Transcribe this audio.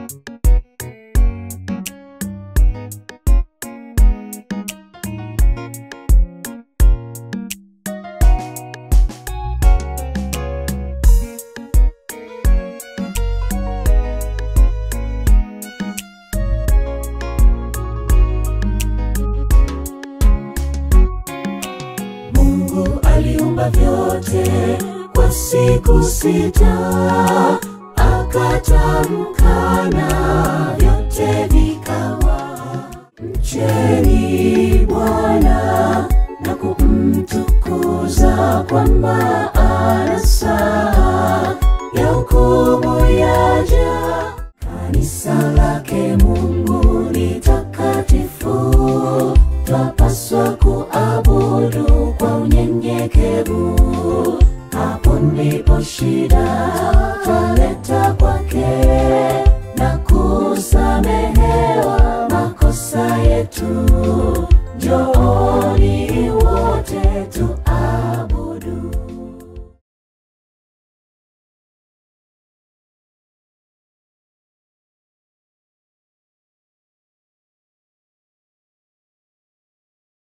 Mungu aliumba vyote kwa siku sita, akatamka na vyote vikawa. Mcheni Bwana na kumtukuza, kwamba ana saa ya hukumu yaja. Kanisa lake Mungu ni takatifu, twapaswa kuabudu kwa unyenyekevu. Hapo ndipo shida twaleta kwake na kusamehewa makosa yetu. Njooni wote tu